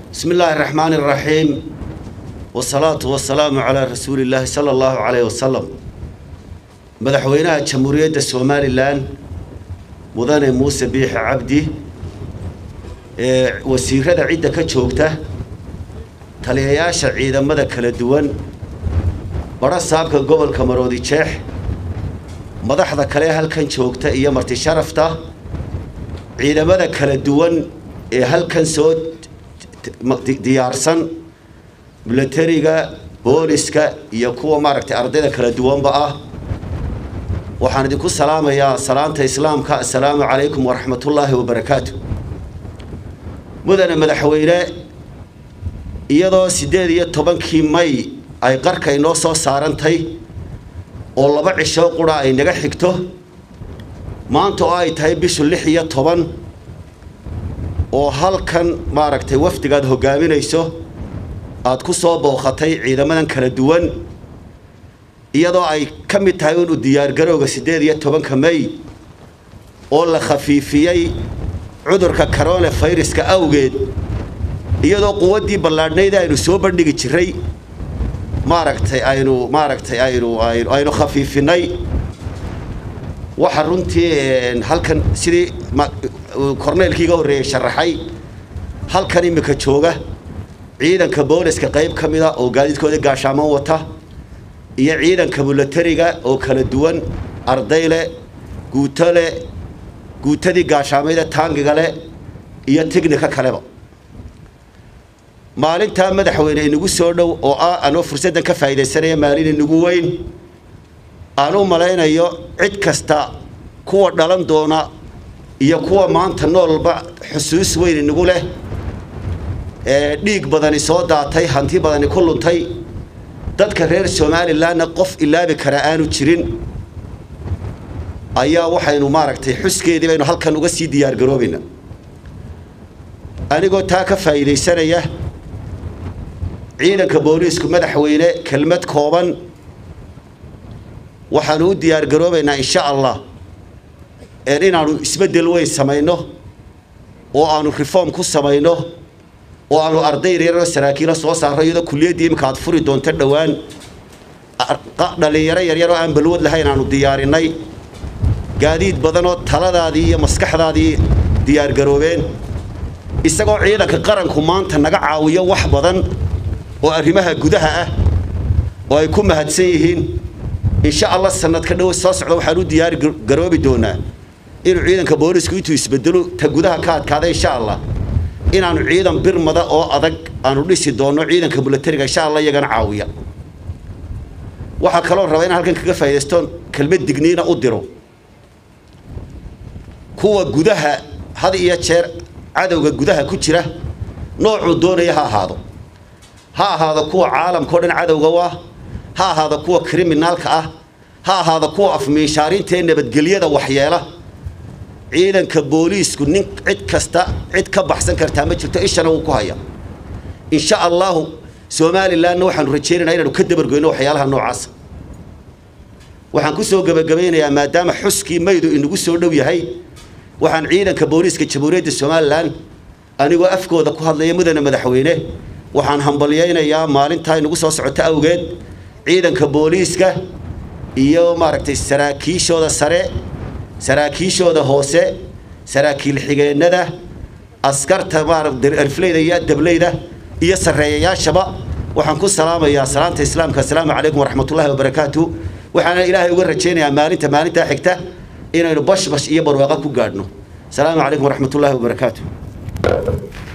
بسم الله الرحمن الرحيم والصلاة والسلام على رسول الله صلى الله عليه وسلم مدحوينها جمهورية الصومالي لان مدن موسى بيح عبدي wasiirada cidda ka joogta taliyayaasha ciidamada kala duwan badha saabka gobolka maroodi jeex madaxda kale halkan joogta iyo marti sharafta ciidamada kala duwan ee halkan soo diyaarsan milatariga booliska iyo kuwa maaragtay ardayda kala duwanba ah waxaan idinku salaamayaa salaanta islaamka assalaamu calaykum waraxmatullaahi wabarakaatu mudane madaxweyne iyadoo siddeed iyo tobankii may ay qarka inoo soo saarantay oo laba cisho qura ay naga xigto maanta oo ay tahay bishu lix iyo toban oo halkan maaragtay wafdigaad hoggaaminayso aada ku soo booqatay ciidamadan kala duwan iyadoo ay ka mid tahay inu diyaargarowga siddeed iyo tobanka may oo la khafiifiyey cudurka corona fayraska awgeed iyadoo quwaddii ballaadhnayd aynu soo bandhigi jiray maaragtay aynu maaragtay aynu aynu aynu khafiifinay waxa runtii halkan sidii korneylkiiga horreeyey sharaxay halkan imika jooga ciidanka booliska qayb ka mid a oo gaadiidkooda gaashaaman wata iyo ciidanka milatariga oo kala duwan arday leh guuto leh guutadii gaashaamayda taangiga leh iyo tignika kaleba maalintaa madaxweyne inagu soo dhow oo ah anoo fursaddan ka faa'iidaysanaya maalin inagu weyn aan u malaynayo cid kasta kuwa dhalan doona iyo kuwa maanta noolba xusuus weyn inagu leh ee dhiig badani soo daatay hanti badani ku luntay dadka reer somalilanna qof ilaabi karaa aanu jirin ayaa waxaynu maaragtay xuskeedii baynu halkan uga sii diyaargaroobaynaa anigoo taa ka faa'iidaysanaya ciidanka booliisku madaxweyne kelmad kooban waxaanu u diyaargaroobaynaa insha allah inaanu isbeddel weyn samayno oo aanu reform ku samayno oo aanu arday yaryaroo saraakiila soo saarro iyadoo kuliyaddii imika aad furi doonto dhowaan dhallinyaro yaryaroo aan balwad lahayn aanu diyaarinay gaadiid badanoo taladaadii iyo maskaxdaadii diyaargaroobeen isagoo ciidanka qaranku maanta naga caawiyo wax badan oo arrimaha gudaha ah oo ay ku mahadsan yihiin insha allah sanadka dhow soo socda waxaan u diyaari garoobi doonaa inuu ciidanka boolisku intuu isbedelo ta gudaha ka adkaada insha allah inaanu ciidan birmada oo adag aanu dhisi doonno ciidanka milatariga insha allah iyagana caawiya waxaa kaloo raba inaan halkan kaga faa'iidaystoon kelmad digniina u diro kuwa gudaha had iyo jeer cadowga gudaha ku jira noocuu doonaya ha ahaado ha ahaado kuwa caalamka o dhan cadowga u ah ha ahaado kuwa kriminaalka ah ha ahaado kuwa afmiishaarinta ee nabadgelyada waxyeela ciidanka booliisku nin cid kasta cid ka baxsan kartaa ma jirto ishana wuu ku haya insha allahu somalilanna waxaanu rajaynaynaa inaanu ka dabargoyno waxyaalaha noocaasa waxaan ku soo gebagabaynayaa maadaama xuskii maydu inagu soo dhow yahay waxaan ciidanka booliiska jamhuuriyadda somalilan anigoo afkooda ku hadlaya mudane madaxweyne waxaan hambalyaynayaa maalintaa inagu soo socoto awgeed ciidanka booliiska iyo maaragtay saraakiishooda sare saraakiishooda hoose saraakiil xigeennada askarta maararfleyda iyo dableyda iyo sarreeyayaashaba waxaan ku salaamayaa salaanta islaamka assalaamu calaykum waraxmatullahi wabarakaatu waxaana ilaahay uga rajaynayaa maalinta maalintaa xigta inaynu bashbash iyo barwaaqa ku gaadhno asalaamu calaykum waraxmatullaahi wabarakaatu